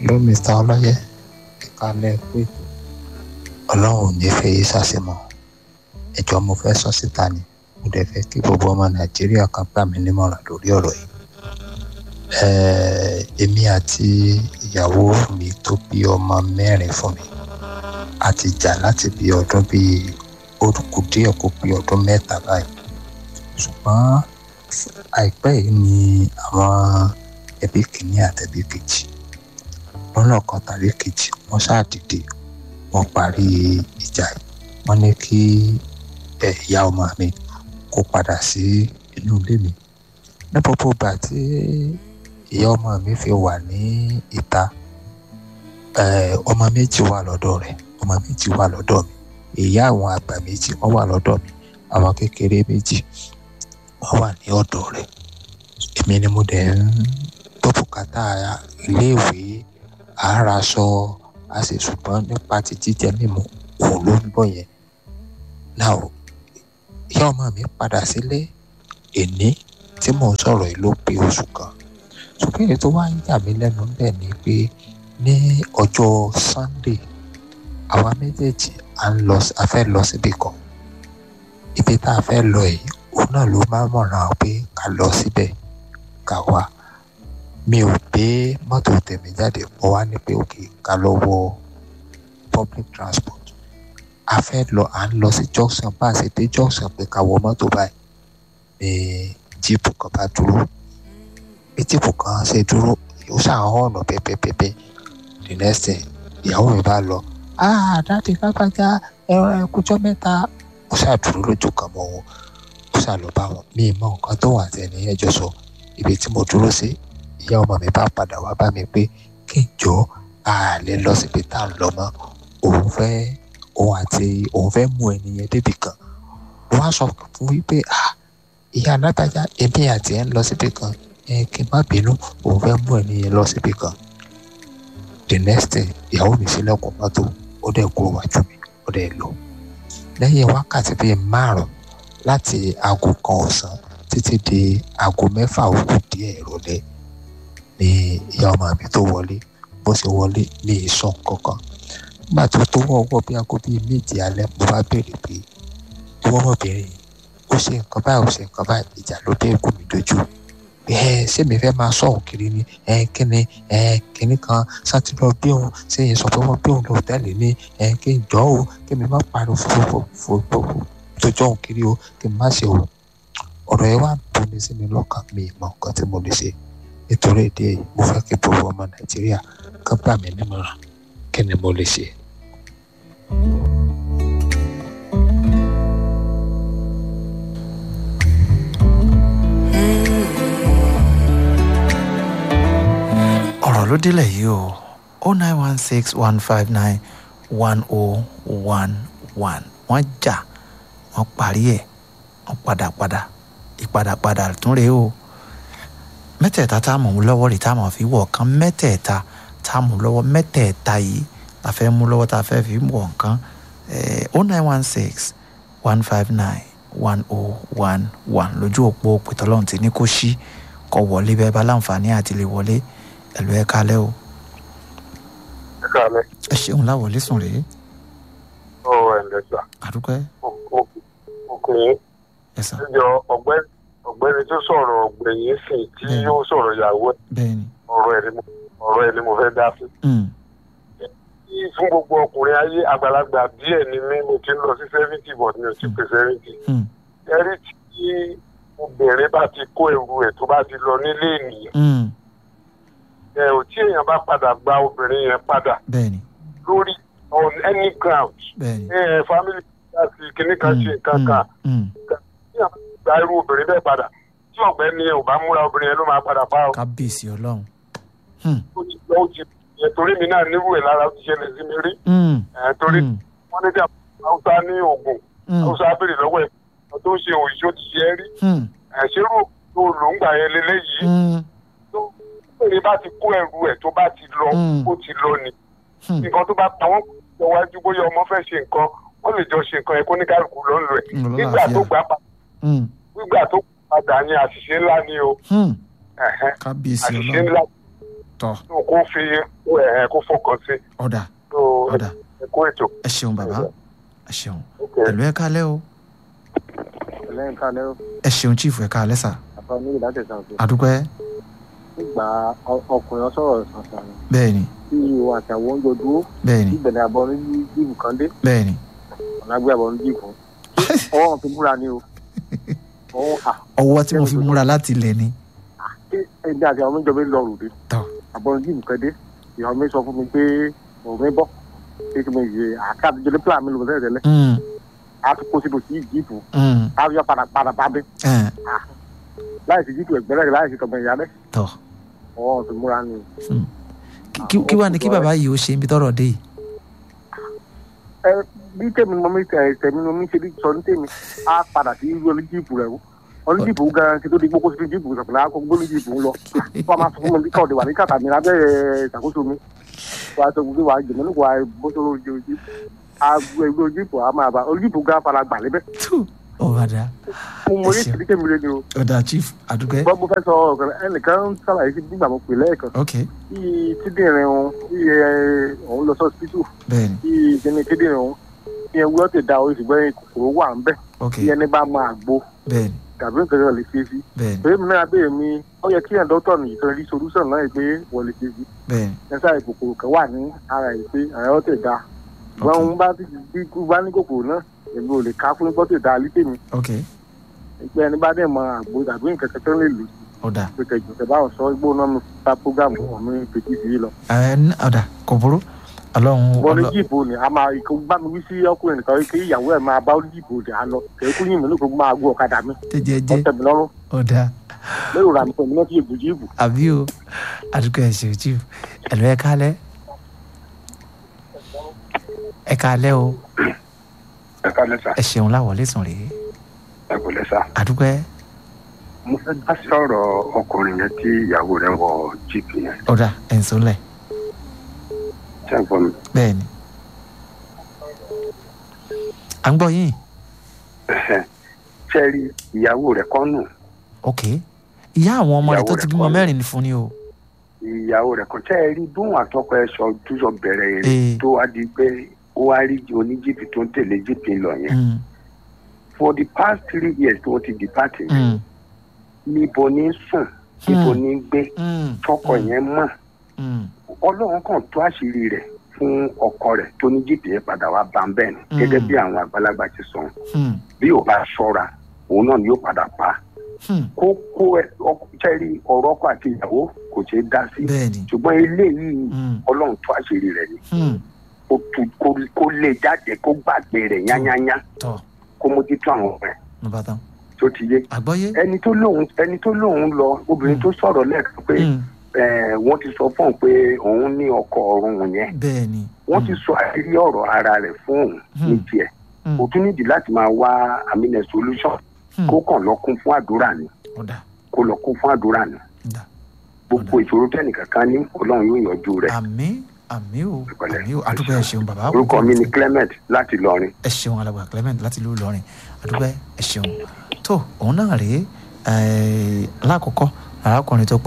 ló mr ọlọ́yẹ ìkàlẹ̀ pé ọlọ́run ò ní fẹ́ yé sàṣemọ́ ẹjọ́ mo fẹ́ sọ síta ni mo dẹ̀ fẹ́ kí gbogbo ọmọ nàìjíríà kan gbà mí nímọ̀ràn lórí ọ̀rọ̀ yìí Ẹ̀ẹ́, èmi àti ìyàwó mi tó bí ọmọ mẹ́rin fún mi a ti jà láti bí ọdún bíi ó kù díẹ̀ kó bí ọdún mẹ́ta báyìí ṣùgbọ́n àìpẹ́ yìí ni àwọn ẹbí kìíní àtẹ̀bí kejì lọ́nà kan tàbí kejì wọ́n ṣáàdìde wọ́n parí ìjà yìí wọ́n ní kí ẹ, ìyá ọmọ mi kó padà sí inú ilé mi ní gbogbo ìgbà tí ìyá ọmọ mi fi wà ní ìta ẹ, ọmọ méjì wà lọ́dọ̀ rẹ̀ ọmọ méjì wà lọ́dọ̀ mi ìyá àwọn àgbà méjì wọ́n wà lọ́dọ̀ mi àwọn kékeré méjì wọ́n wà ní ọ̀dọ̀ rẹ̀ èmi ni mo dẹ̀ ń gbọ́ bùkátà iléèwé àárasọ a sì ṣùgbọ́n nípa ti jíjẹ mímu òun ló ń bọ̀ yẹn náà ìyá ọmọ mi padà sílé èní tí mò ń sọ̀rọ̀ yìí ló pé oṣù kan ṣùgbọ́n èyí tó wá ń yà mí lẹ́nu bẹ́ẹ̀ ni pé ní ọjọ́ Sunday àwa méjèèjì à ń lọ a fẹ́ lọ síbi kan ibi tá a fẹ́ lọ yìí òun náà ló máa mọ̀ràn pé ká lọ síbẹ̀ ká wá mi ò gbé mọ́tò tèmi jáde mo wá ní pé òkè ká lọ wọ public transport a fẹ́ lọ à ń lọ sí junction bá a ṣe dé junction pé ká wọ mọ́tò báyìí ní jíìpù kan bá dúró bí jíìpù kan ṣe dúró ó ṣàwọn ọ̀nà pẹ́pẹ́pẹ́pẹ́ the next thing ìyàwó mi bá lọ ah dáàdi lágbájá ẹ̀rọ ẹ̀kújọ́ mẹ́ta ó ṣàdúró lójú kan mọ́ wọn ó ṣàlọ́ bá wọn mi mọ nǹkan tó wà tẹ̀ ní ẹjọ́ sọ ibi tí mo dúró sí ìyá ọmọ mi bá padà wá bá mi pé kí n jọ àlè lọ síbi tá à ń lọ mọ́ òun fẹ́ òun àti òun fẹ́ mú ẹni yẹn débì kan mo wá sọ fún wípé ah ìyá alágbájá èmi àti ẹ̀ ń lọ síbi kan ẹ kí n má bínú òun fẹ́ mú ẹni yẹn lọ síbi kan the next thing ìyàwó mi sílẹ̀kùn mọ́tò ó dẹ̀ kúrò wájú mi ó dẹ̀ lọ lẹ́yìn wákàtí bíi márùn láti aago kan ọ̀sán títí di aago mẹ́fà òkú díẹ̀ ìrọ̀lẹ́ ni ìyá ọmọ mi tó wọlé bó ṣe wọlé ní ìsọ kankan nígbà tó tó wọ́wọ́ bí aago bíi méje alẹ́ mo bá béèrè pé ìwọ ọmọbìnrin yìí ó ṣe nǹkan báyìí ó ṣe nǹkan báyìí ìjà ló dé kú mi dojú ẹ ṣé mi fẹ́ máa sọ òun kiri ni ẹ kíni ẹ kíní kan sátidọ́ bí òun ṣé yẹn sọ pé wọ́n bí òun lọ tẹ́lẹ̀ ní ẹ kí n jọ́ o kí mi má pariwo fòfòfò tó jọ́ òun kiri o kí n má ṣe o ọ̀rọ̀ yẹn wá ń tóni sí mi lọ́kàn mi ìmọ̀ nǹkan tí mo lè ṣe nítorí èdè yìí mo fẹ́ kí gbogbo ọmọ nàìjíríà kán gbà mí nímọ̀ràn kí ni mo lè ṣe. ọ̀rọ̀ ló délẹ̀ yìí o o nine one six one five nine one o one one wọ́n jà wọ́n parí ẹ̀ wọ́n padà padà ìpadàpadà tún rèé o mẹ́tẹ̀ẹ̀ta tá a mọ̀ lọ́wọ́ rè tá a mọ̀ fi wọ̀ kan mẹ́tẹ̀ẹ̀ta tá a mọ̀ lọ́wọ́ mẹ́tẹ̀ẹ̀ta yìí la fẹ́ mú lọ́wọ́ tá a fẹ́ fi wọ̀ nǹkan o nine one six one five nine one o one one lójú òpó pẹ̀tọ́lọ́hún ti ní kó ṣí kó wọlé bẹ́ẹ̀ bá láǹfààní àti lè wọlé ẹ̀lú ẹ̀ kalẹ́ o. ẹ káalẹ́. ẹ ṣeun láwọlé sùn rèé. ó ẹ ǹlẹ́ sà. àdúpẹ́. ọkùnrin ẹ sàn. ẹjọ ọ̀gbẹ́ni ọ̀gbẹ́ni tó sọ̀rọ̀ ọ̀gbẹ̀yìn sí tí Bẹ́ẹ̀ni. yóò sọ̀rọ̀ ìyàwó ẹ̀ bẹ́ẹ̀ni. ọ̀rọ̀ ẹ̀ ni mo ọ̀rọ̀ ẹ̀ ni mo fẹ́ dá sí. Mm. Kí fún gbogbo ọkùnrin ayé àgbàlagbà díẹ̀ ni mí mo ti ń lọ sí seventy but mi ò ti pé seventy. Mm. ẹrí tí obìnrin bá ti kó ẹrù ẹ̀ tó bá ti lọ nílé ènìyàn Mm. ẹ ò tí èèyàn bá padà gba obìnrin yẹn padà bẹ́ẹ̀ni lórí on any ground bẹ́ẹ̀ni. ẹ ẹ family láti kíní kan ṣe nǹkan kan Mm. tí àwọn gba irú obìnrin bẹ́ẹ̀ padà tí ọ̀gbẹ́ni yẹn ò bá múra obìnrin yẹn ló máa padà pa ọ́ kábíyèsí ọlọ́run. Mm. ó ti lọ ó ti yẹ torí mi náà nírú ẹ̀ lára ó ti ṣẹlẹ̀ sí mi rí Mm. ẹ̀ torí Mm. wọ́n ní bí haúsá ní oògùn Mm. haúsá béèrè lọ́wọ́ ẹ̀ ọ̀ tó ń ṣe òyìnbó ti ṣe é rí Mm. ẹ̀ ṣerú tó lò ń gbà yẹn lélẹ́yìí Mm. tó bèrè bá ti kó ẹrù ẹ̀ tó bá ti lọ Mm. ó ti lọ ni Mm. nǹkan tó bá pa wọ́n lọ wájú bóyá ọmọ fẹ́ ṣe nǹkan wọ́n lè jọ ṣe nǹkan yẹn kó ní kálukú ló ń lò ẹ̀ Mm, nígbà tó lálàáfíà. gbà pa Mm. nígbà tó padà ní àṣìṣe ńlá ni o Mm. ẹ̀hẹ́n, kábíyèsí àṣìṣe ọlọ́run. ńlá tọ́ tó kó fi ẹ̀ kó fọkàn sí ọ̀dà tó ọ̀dà ẹ kó ètò. ẹ ṣeun bàbá ẹ ṣeun Ok. ẹ̀lú ẹ̀ kalẹ́ o lẹ́yìn kan lẹ́rọ ẹ ṣeun chief ẹ̀ kalẹ́ sà àfa ní ìdájọ́ ìsànfẹ́ àdúpẹ́ nígbà ọ- ọkùnrin sọ̀rọ̀ sàǹsàn bẹ́ẹ̀ ni tí ìwọ àti àwọn oúnjẹ dúró bẹ́ẹ̀ ni tí ìbẹ̀rẹ̀ àbọ̀ ní jíìpù kan dé bẹ́ẹ̀ ni ọ̀nà gbé àbọ̀ ní jíìpù ọwọ́ wọn fi múra ni o ọwọ́ à ọwọ́ tí mo fi múra láti ilẹ̀ ni ṣé ẹgbẹ́ àti àwọn oúnjẹ mi lọ rùdé tọ́ àbọ̀ ní jíìpù kan dé ìyàwó mi sọ fún mi pé òun mi bọ̀ pé kí mi yẹ àká àtijọ́ ní plan mi lò tẹ́lẹ̀ tẹ́lẹ̀ Mm, á tún kó síbi sí jíìpù mm, á yọ padà padà bá mi ẹ̀, láì sí jíìpù ẹgbẹ́rẹ́ láì sí kọ̀mọ̀ ìyá rẹ̀ tọ́ ọwọ́ wọn fi múra ni Kí- kí- kí wàá ní kí bàbá yìí ó ṣe ibi tọ́rọ̀ dé yìí ẹ bí tèmi mọ mi tẹ tèmi mọ mi ṣe bí sọ ní tèmi á padà sí irú oníjìpù rẹ o oníjìpù gan kí tó di gbogbo sí jìpù sọ̀tún láàkó gbogbo oníjìpù ń lọ wọ́n máa sọ fún mi bí káwọn wà ní kàtà mi lábẹ́ ìṣàkóso mi wàá sọ fún mi wàá jẹ̀mọ́ nípa bóṣọ́rọ̀ ojú ojú àgbo ẹgbẹ́ oníjìpù á máa bá oníjìpù gan fara gbà lébẹ̀ tú ọ̀dà mo mọ Ẹ yé ṣeun. tìrí tèmi lé ni o ọ̀dà chief àdúpẹ́ gbọ́ mo fẹ́ sọ ọ̀kan ẹnìkan ń sàlàyé sí nígbà mo pè lẹ́ẹ̀kan ok bí kíndìnrín òun bí ẹ, òun lọ sọ́ọ́sìpítù bẹ́ẹ̀ ni bí kíní kíndìnrín òun bí ẹ wúlọ́ ti da orí ṣùgbọ́n kòkòrò wà ń bẹ̀ ok bí ẹni bá máa gbó bẹ́ẹ̀ ni tàbí nǹkan kan lè ṣe sí. bẹ́ẹ̀ ni pé mi náà béèrè mi ó yẹ kí ẹ̀ dọ́tọ̀ nìyí kan rí solúsàn náà pé wọ́n lè ṣe sí. bẹ́ẹ̀ ni ẹ̀sà ìkòkòrò kan wà ní ara ẹ̀ pé àyọ̀ tẹ̀ da. ṣùgbọ́n òun bá ti bí kú bá ní kòkòrò náà èmi ò lè ká fún gbọ́ tẹ̀ da alítè mi. ok pé ẹni bá dẹ̀ mọ àgbo tàbí nǹkan kan tó lè lò sí. ọ̀dà pé kẹjọ tẹ báwọn sọ igbó náà mi ta prógámù wọn mi fèjì sí i lọ. ẹ̀ ní- ọ̀dà kò burú ọlọ́run wọ́n ní ọlọ́- jíìbò ni a máa ikú bá mi wí sí ọkùnrin nìkan kí ìyàwó ẹ̀ máa bá jíìbò dè á lọ kẹ́kú yìí mi ní kó máa gbó ọ̀kadà mi jẹ́jẹ́ ọ̀tẹ̀ mi lọ́rùn ọ̀dà lérò rà mí pẹ̀lú mẹ́tì ègbò jíìbò. àbí o àdúgbò ẹ̀ ṣe chief ẹ̀lú ẹ̀ kalẹ́ ẹ̀ kalẹ́ o ẹ ká lẹ́sà ẹ̀ ṣeun láwọlé sùn rèé ẹ kò lẹ́sà. àdúgbò ẹ̀ mo fẹ́ dá sọ̀rọ̀ ọkùnrin yẹn tí ìyàwó rẹ̀ wọ jíìpù yẹn ọ̀dà ẹ̀ ń sọlẹ̀ ṣé ẹ gbọ́ mi. bẹ́ẹ̀ ni à ń gbọ́ yín ṣé ẹ rí ìyàwó rẹ̀ kọ́ nù ok ìyá àwọn ọmọ rẹ̀ Ìyàwó tó rẹ̀ ti bímọ kọ́ ni. mẹ́rin ni fún ni o ìyàwó rẹ̀ kọ́ ṣé ẹ rí bóun àtọkọ ẹ sọ túnṣọ bẹ̀rẹ̀ Ee. eré tó wá di pé ó wá rí oníjìpì tó ń tẹ̀lé jìpì lọ yẹn Mm, for the past three years tó ti depart yẹn mm, níbo ní sùn níbo ní gbé mm, tọkọ mm, yẹn mọ̀ mm, ọlọ́run kan tó àṣírí rẹ̀ fún ọkọ rẹ̀ tó ní jìpì yẹn padà wá bá ń bẹ́ẹ̀ ni Mm. gẹ́gẹ́ bí àwọn àgbàlagbà ti sọ mm, bí ò bá ṣọ́ra òun náà ni yóò padà pa á mm. kó kó ẹ ọkùnrin ọ̀rọ̀ ọkọ àti ìyàwó kò ṣeé dá sí bẹ́ẹ̀ ni ṣùgbọ́n eléyìí Mm, ọlọ́run tó àṣírí rẹ̀ ni mm, kó tu- kó- kó lè jáde kó gbàgbé rẹ̀ yányányá tọ́ kó mójútó àwọn ọmọ ẹ̀ ló bá tán tó ti yé àgbọ́yé ẹni tó lóun ẹni tó lóun lọ obìnrin Mm. tó sọ̀rọ̀ lẹ́ẹ̀kan pé Mm, eh, wọ́n ti sọ fún òun pé òun ní ọkọ ọ̀run yẹn bẹ́ẹ̀ ni wọ́n ti sọ àṣírí ọ̀rọ̀ ara rẹ̀ fún òun ní Mm. tiẹ̀ Mm, kò tún nídìí láti máa wá àmínẹ solution mm, kó kàn lọ kún fún àdúrà ni ọ̀dà kó lọ kún fún àdúrà ni ọ̀dà gbogbo ìṣòro tẹnìkankan ní ọlọ́run yóò yanjú rẹ̀ àmì àmì o Ìpẹ̀lẹ́. àmì o àdúgbò ẹ̀ ṣeun bàbá orúkọ mi ni Clement láti Ìlọrin ẹ ṣeun alàgbà Clement láti ìlú Ìlọrin àdúgbò ẹ ṣeun tó òun náà rèé eh, lákòókò arákùnrin tó pé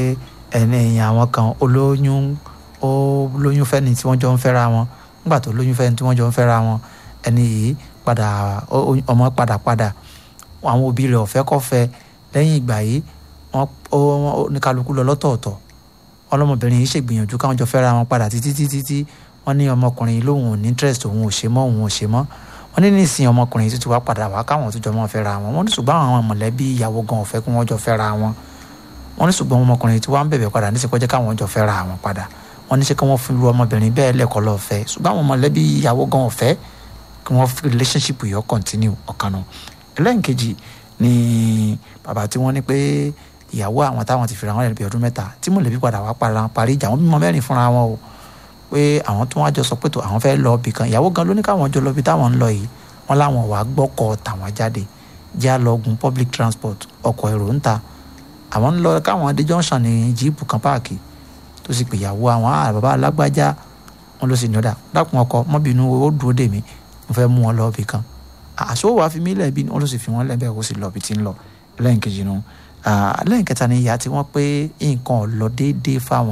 ẹni àwọn kan olóyún ó lóyún fẹ́ni tí wọ́n jọ ń fẹ́ra wọn nígbà tó lóyún fẹ́ni tí wọ́n jọ ń fẹ́ra wọn ẹni yìí padà ó- ó- ọmọ padà padà àwọn òbí rẹ̀ ọ̀fẹ́ kọ́fẹ́ lẹ́yìn ìgbà yìí wọ́n ó- ó- ní kálukú lọ lọ́tọ̀ọ̀tọ̀ ọlọ́mọbìnrin yìí ṣègbìyànjú káwọn jọ fẹ́ra wọn padà títí títí tí wọ́n ní ọmọkùnrin yìí lóun ò ní interest òun ò ṣe mọ́ òun ò ṣe mọ́ wọ́n ní nísìnyí ọmọkùnrin yìí tó ti wá padà wá káwọn tó jọ mọ́ fẹ́ra wọn wọ́n ní ṣùgbọ́n àwọn mọ̀lẹ́bí ìyàwó gan ò fẹ́ kí wọ́n jọ fẹ́ra wọn wọ́n ní ṣùgbọ́n ọmọkùnrin yìí tí wọ́n ń bẹ̀bẹ̀ padà níṣẹ́ kọjá káwọn jọ fẹ́ra wọn padà wọ́n ní ṣe kí wọ́n fi lu ọmọbìnrin bẹ́ẹ̀ lẹ́kọ̀ọ́ lọ́ọ́ fẹ́ ṣùgbọ́n àwọn mọ̀lẹ́bí ìyàwó gan ò fẹ́ kí wọ́n fi relationship yìí ó continue ọ̀kan náà ẹlẹ́nkejì ni bàbá tí wọ́n ní pé ìyàwó àwọn táwọn ti fìrà wọn lẹ́nu bí ọdún mẹ́ta tí mọ̀lẹ́bí padà wá para parí ìjà wọn bímọ mẹ́rin fúnra wọn o pé àwọn tó wá jọ sọ pé tó àwọn fẹ́ lọ ibì kan ìyàwó gan ló ní káwọn jọ lọ ibi táwọn ń lọ yìí wọn láwọn wàá gbọ́kọ̀ tàwọn jáde já lọ gun public transport ọkọ̀ èrò ń ta àwọn ń lọ káwọn dé junction ní jíìpù kan páàkì tó sì pè ìyàwó àwọn àrà bàbá alágbájá wọn ló sì ní ọ̀dà dákun ọkọ mọ́bìnú ó dúró dè mí mo fẹ́ mú wọn lọ ibì kan àṣọ wàá fi mí lẹ́ẹ̀bí wọn ló sì fi wọn lẹ́ẹ̀bẹ̀ kó sì lọ ibi tí ń lọ lẹ́yìn kejì nu lẹ́yìn kẹta ni ìyá tí wọ́n pé nǹkan ò lọ déédéé fáwọn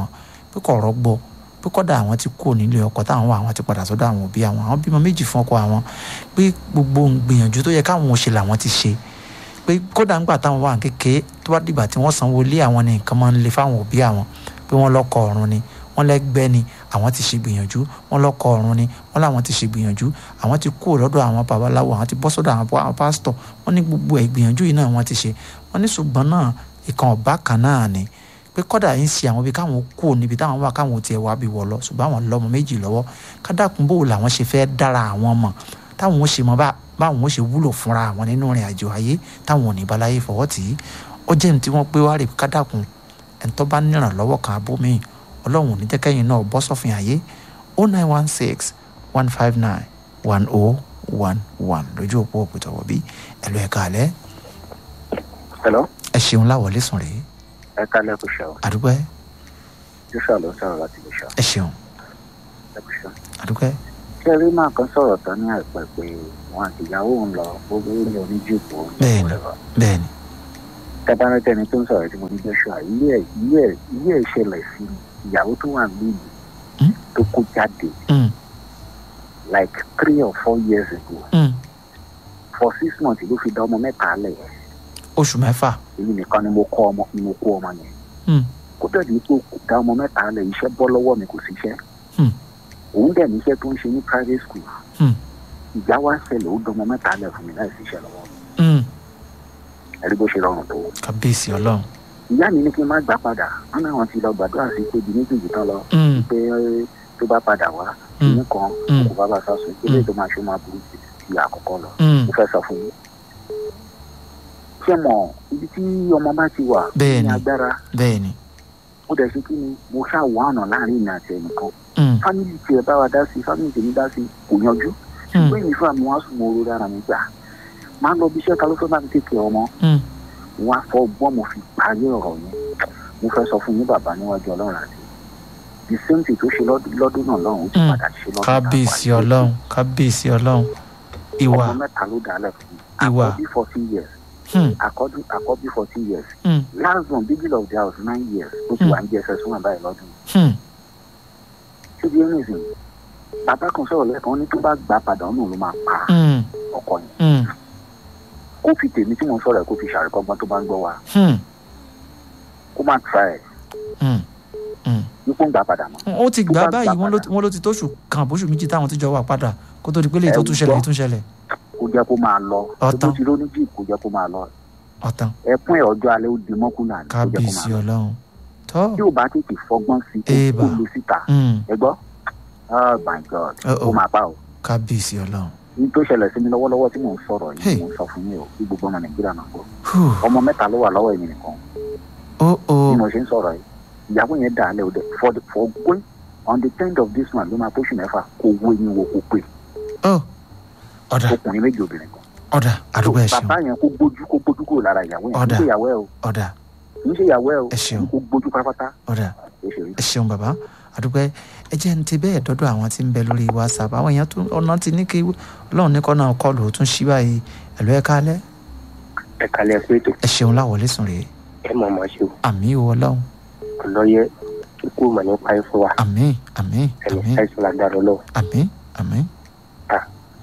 pé kò rọ́gbọ́ pé kọ́dà àwọn ti kú nílé ọkọ táwọn wà àwọn ti padà sọ́dọ̀ àwọn òbí àwọn àwọn bímọ méjì fún ọkọ àwọn pé gbogbo gbìyànjú tó yẹ káwọn ò ṣe làwọn ti ṣe pé kódà ńgbà táwọn wà kékeré tó bá dìgbà tí wọ́n sanwó lé àwọn ní nǹkan máa ń le fáwọn òbí àwọn pé wọ́n lọ́kọ ọ̀run ni wọ́n lẹ́gbẹ́ ni àwọn ti ṣe gbìyànjú wọ́n lọ́kọ ọ̀run ni wọ́n láwọn ti ṣe gbìyànjú àwọn ti kú lọ́dọ̀ àwọn babaláwo àwọn ti bọ́ sọ́dọ̀ àwọn pásítọ̀ wọ́n ní gbogbo ẹ̀ gbìyànjú yìí náà wọ́n ti ṣe wọ́n ní ṣùgbọ́n náà ìkan ọ̀bá kan náà ni pé kọ́dà yín ṣe àwọn ibi káwọn kú níbi táwọn wà káwọn tiẹ̀ wá bí wọ̀ lọ ṣùgbọ́n àwọn lọ́mọ méjì lọ́wọ́ kádàkùn bò làwọn ṣe fẹ́ dára àwọn mọ̀ táwọn ó ṣe mọ báwọn ó ṣe wúlò fúnra àwọn nínú ìrìn àjò ayé táwọn ò ní balaye fọwọ́ tì í ó jẹ́ ní tí wọ́n pé wá rè kádàkùn ẹ̀ńtọ́ bá nírànlọ́wọ́ kan abómi ọlọ́run ò ní jẹ́kẹ́yìn náà bọ́ sọ́fin àyè o nine one six one five nine one o one one lójú òpó òpìtọ̀wọ̀ bí ẹ̀lú ẹ̀ka alẹ́. hello. ẹ ṣeun láwọlé sùn rèé. ẹ kálẹ̀ kò ṣe o. àdúpẹ́. joshua ló sọ̀rọ̀ láti lè ṣe. ẹ ṣeun. ẹ kò ṣe. àdúpẹ́. ṣé rí máa kan sọ̀rọ̀ tán ní àìpẹ́ pé wọn àti ìyàwó ń lọ gbogbo orí oníjìbò bẹ́ẹ̀ni bẹ́ẹ̀ni. tẹ́bánẹ́tẹ́ni tó ń sọ̀rọ̀ tí mo ní joshua ilé ẹ̀ ilé ẹ̀ ilé ẹ̀ ṣẹlẹ̀ sí ìyàwó tó wà nílùú tó kó jáde like three or four years ago Mm. for six months ló fi dá ọmọ mẹ́ta lẹ̀ oṣù mẹ́fà. èyí nìkan ni mo kọ́ ọmọ ni mo kó ọmọ yẹn Mm. kó dẹ̀ ní pé kò dá ọmọ mẹ́ta lẹ̀ iṣẹ́ bọ́ lọ́wọ́ mi kò síṣẹ́ Hmm. òun dẹ̀ níṣẹ́ tó ń ṣe ní private school Hmm. ìjà wá ṣẹlẹ̀ ó dọmọ mẹ́ta lẹ̀ fún mi láì síṣẹ́ lọ́wọ́ mi Mm. ẹ̀rí bó ṣe rọrùn tó kábíyèsí ọlọ́run. ìyá mi ní kí n má gbà padà wọn náà wọn ti lọ gbàdúrà sí pé ibi méjèèjì tán lọ Mm. pé tó bá padà wá Mm. ìyín kan Mm. kò bá bá sásùn ilé tó máa ṣe máa burú sí ti àkọ́kọ́ lọ Mm. mo fẹ́ sọ fún yín ṣé mọ̀ ibi tí ọmọ bá ti wà Bẹ́ẹ̀ni. ní agbára bẹ́ẹ̀ni. ó dẹ̀ ṣe kí ni mo ṣáà wá ọ̀nà láàrin ìrìn àti ẹnìkan Mm. fámìlì tiẹ̀ bá wa dá sí fámìlì tèmi dá sí kò yanjú Mm. ṣùgbọ́n èmi fúnra mi wá sùn mo ro dára mi gbà máa lọ bí iṣẹ́ ta ló fẹ́ bá mi tètè ọmọ Mm. wọn á fọ ọgbọ́n mo fi parí ọ̀rọ̀ yẹn mo fẹ́ sọ fún yín bàbá níwájú ọlọ́run àti the same thing tó ṣe lọ́dún lọ́dún náà lọ́run ó ti Mm. padà ṣe lọ́dún kábíyèsí táwa. ọlọ́run kábíyèsí ọlọ́run. ìwà ọmọ mẹ́ta ló dálẹ̀ fún mi Ìwà. àkọ́bí fourteen years Hmm. àkọ́bí àkọ́bí fourteen years Mm. last one beginning of the house nine years ó ti Hmm. wà ní jss one báyìí lọ́dún Hmm. ṣé bí ẹni sìn bàbá kan sọ̀rọ̀ lẹ́ẹ̀kan ó ní tó bá gbà padà ọ̀nà ló máa pa Mm. ọkọ yẹn Mm. kó fi tèmi tí mo ń sọ̀rọ̀ ẹ̀ kó fi ṣàríkọ́gbọ́n tó bá ń gbọ́ wa Hmm. kó má tra ẹ̀ Mm. Mm. nípò ń gbà padà mọ́ ó ti gbà Tó bá báyìí gbà wọ́n ló padà. wọ́n ló ti tóṣù kan àbóṣù méjì táwọn ti jọ wà padà kó tó di pé lè tó Ẹ tún ṣẹlẹ̀ gbọ́. èyí tún ṣẹlẹ̀ kó jẹ́ kó máa lọ Ọ̀tán. tó ti lóní jíìpù kó jẹ́ kó máa lọ ọ̀tàn ẹkún ẹ̀ ọjọ́ alẹ́ ó di mọ́kúnlá ní kó jẹ́ kó kábíyèsí máa lọ ọlọ́run tó tí ò bá tètè fọgbọ́n sí i Ébà. kó lè síta Mm. ẹ gbọ́ oh my god Uh-oh. ó máa pa o kábíyèsí ọlọ́run ní tó ṣẹlẹ̀ sí mi lọ́wọ́lọ́wọ́ tí mò ń sọ̀rọ̀ Hey. yìí mò ń sọ fún yín o kí gbogbo ọmọ nàìjíríà náà gbọ́ Whew. ọmọ mẹ́ta ló wà lọ́wọ́ èmi nìkan ó ó bí mo ṣe ń sọ̀rọ̀ yìí ìyàwó yẹn dà á lẹ́ òde for the for going on the tenth of this month ló máa tóṣù mẹ́fà kó wo eyín wo kó pè ó ọ̀dà ọkùnrin méjì obìnrin kan ọ̀dà àdúgbò ẹ̀ ṣeun bàbá yẹn kó gbójú kó gbójú kúrò lára ìyàwó yẹn kì Ọ̀dà. í ṣe ìyàwó ẹ o ọ̀dà kì í ṣe ìyàwó ẹ o Ẹ ṣeun. kó gbójú pátápátá ọ̀dà ó ṣe rí ẹ ṣeun bàbá àdúgbò ẹ jẹ́ ní ti bẹ́ẹ̀ dọ́dọ̀ àwọn tí ń bẹ lórí whatsapp àwọn èèyàn tún ọ̀nà ti ní kí ọlọ́run ní kọ́nà kọlù ó tún ṣí báyìí ẹ̀lú ẹ̀ kálẹ̀ ẹ kalẹ̀ pé tó ẹ ṣeun láwọlé sùn rèé ẹ mọ̀ mọ́ ṣe o àmì o ọlọ́run ọlọ́yẹ kíkú mọ̀ nípa ẹ fún wa àmì àmì ẹni àmì àìsàn lágbára ọlọ́run àmì àmì ẹ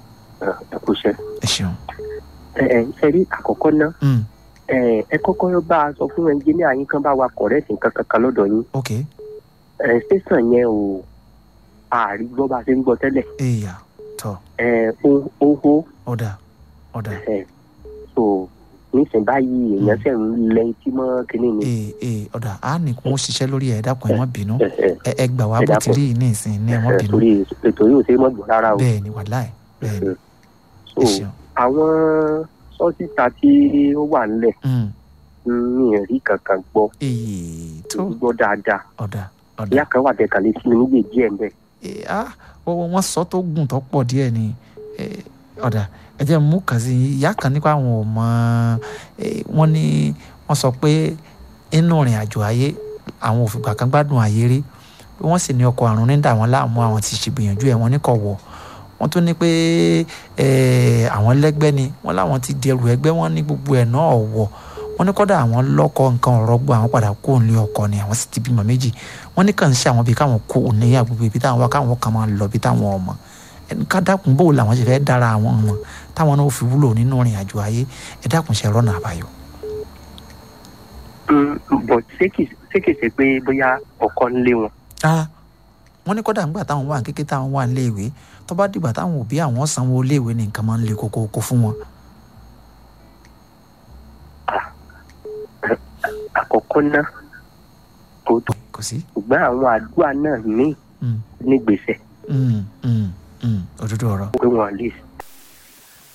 ẹ kú iṣẹ́. ẹ ṣeun. ẹ ẹ ṣe rí àkọ́kọ́ náà Mm, ẹ ẹ kọ́kọ́ bá a sọ fún ẹnjìníà yín kan bá wa kọ̀rẹ́ẹ̀tì nǹkan kankan lọ́dọ̀ yín ok ẹ ṣẹ́sàn yẹn o ààrí gbọ́ bá a ṣe ń gbọ́ tẹ́lẹ̀ èèyà tọ ẹ ó ó hó ọ̀dà ọ̀dà ẹ so nísìnyí báyìí èèyàn ṣẹ̀ ń lẹ etí mọ́ kínní ni ee ee ọ̀dà á ní kó ṣiṣẹ́ lórí ẹ̀ dákun ẹ̀ má bínú ẹ ẹ ẹ ẹ gbà wá Ẹ bó ti dákun. rí yìí ní ìsìn ní ẹ̀ má ẹ bínú torí ètò yóò ṣe é mọ́ gbọ́ rárá o bẹ́ẹ̀ ni wàláì bẹ́ẹ̀ ni so ẹ ṣeun. àwọn sọ́sítà tí ó wà ńlẹ̀ Mm, ní ẹ̀rí kankan gbọ́ ee tó gbọ́ dáadáa ọ̀dà ọ̀dà ìyá kan wà tẹ̀ka lé sí mi nígbè díẹ̀ ńbẹ̀ ee ah wọ́n wọ́n sọ tó gùn tó pọ̀ díẹ̀ ni Eh, ọ̀dà ẹ jẹ́ mú kàn sí i ìyá kan nípa àwọn ò mọ eh, wọ́n ní wọ́n sọ pé inú ìrìn àjò ayé àwọn òfìgbà kan gbádùn ayé rí pé wọ́n sì ní ọkọ̀ àrùn ní dà wọ́n láàmú àwọn ti ṣègbìyànjú ẹ̀ wọ́n ní kọ̀ wọ̀ wọ́n tún ní pé eh, àwọn lẹ́gbẹ́ ni wọ́n láwọn ti di ẹrù ẹgbẹ́ wọn ní gbogbo ẹ̀ náà wọ̀ wọ́n ní kọ́dà àwọn lọ́kọ nǹkan ọ̀rọ̀ gbọ́ àwọn padà kó nílé ọkọ ni àwọn sì ti bímọ méjì wọ́n ní kàn ń ṣe àwọn bíi káwọn kó níyà gbogbo ibi táwọn wá káwọn kan máa lọ bí táwọn ọmọ ẹni ká dákun bó làwọn ṣe fẹ́ dára àwọn ọmọ táwọn náà fi wúlò nínú ìrìn àjò ayé ẹ dákun ṣe rọ́nà àbáyọ. bọ̀ ṣé kìí ṣe pé bóyá ọkọ ń lé wọn. rárá wọ́n ní kọ́dà ńgbà táwọn wà kékeré táwọn wà níléèwé tó bá dìgbà táwọn òbí àwọn sanwó iléèwé ní nǹkan máa ń le kókó fún wọn. àkọ́kọ́ náà kò tó kò sí. ṣùgbọ́n àwọn àdúrà náà míì Mm, ní gbèsè mm, mm, mm, òdodo ọ̀rọ̀ pé wọ́n lè